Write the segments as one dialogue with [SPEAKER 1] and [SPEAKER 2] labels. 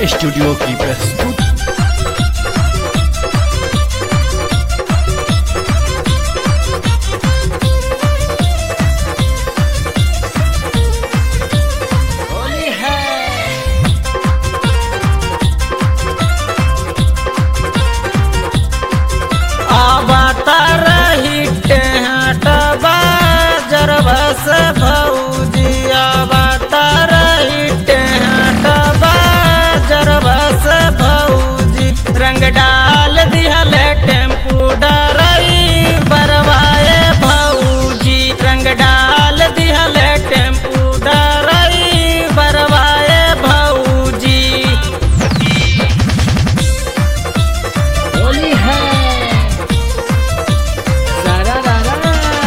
[SPEAKER 1] studio की प्रस्तुति
[SPEAKER 2] होली है अवतार हिटे हटबा जरबस भौजी अवतार हिटे हटबा जरबस भौजी रंग डाल दिहल टेम्पू डरई बरवाए भौजी रंग डाल दिहल टेम्पू डरई बरवाए भौजी
[SPEAKER 3] होली है सारा रारा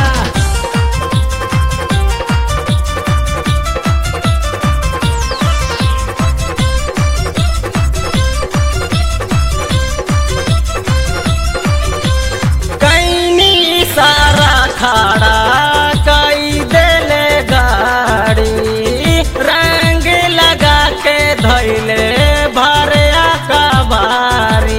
[SPEAKER 2] कैनी सारा खाड़ा कई देले गाड़ी रंग लगा के धैले भरे कबारी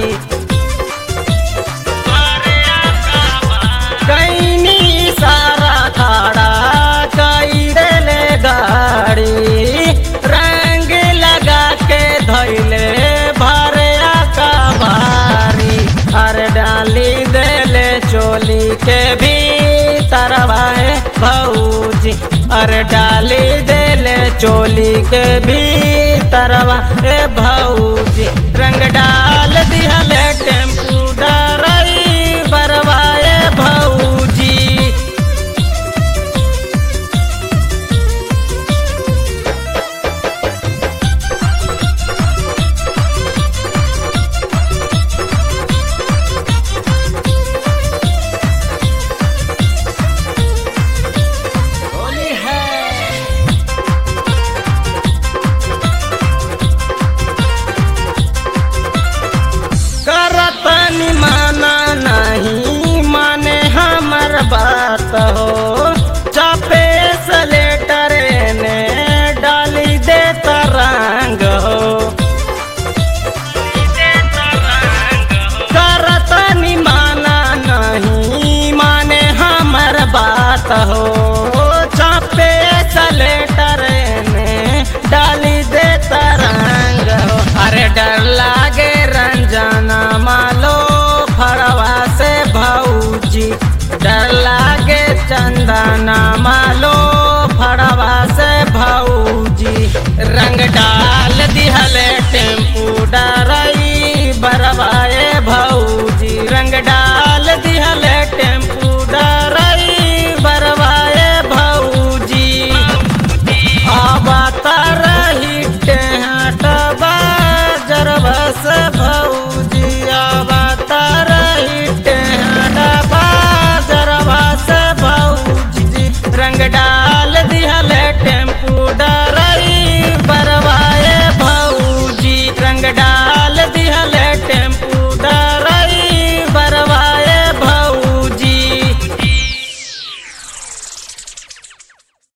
[SPEAKER 2] कैनी सारा खाड़ा कई देले गाड़ी रंग लगा के धैले भरे कबारी हर डाली देले चोली के भी तरवाए भौजी अर डाली देले चोली के भी तरवा ए भौजी रंग डाल दिहले टेम्पू डरई बरवाए भौजी
[SPEAKER 3] होली है
[SPEAKER 2] करतनी माना नहीं माने हमर बात हो चापे से लेटर ने डाली दे तरंग हो करतनी माना नहीं माने हमर बात हो चापे से लेटर ने डाली दे तरंग हो अरे डर लागे रंजना मालो फड़वा से भौजी डर लागे चंदना मालो फड़वा से भौजी रंग डाल दिहले टेम्पू डर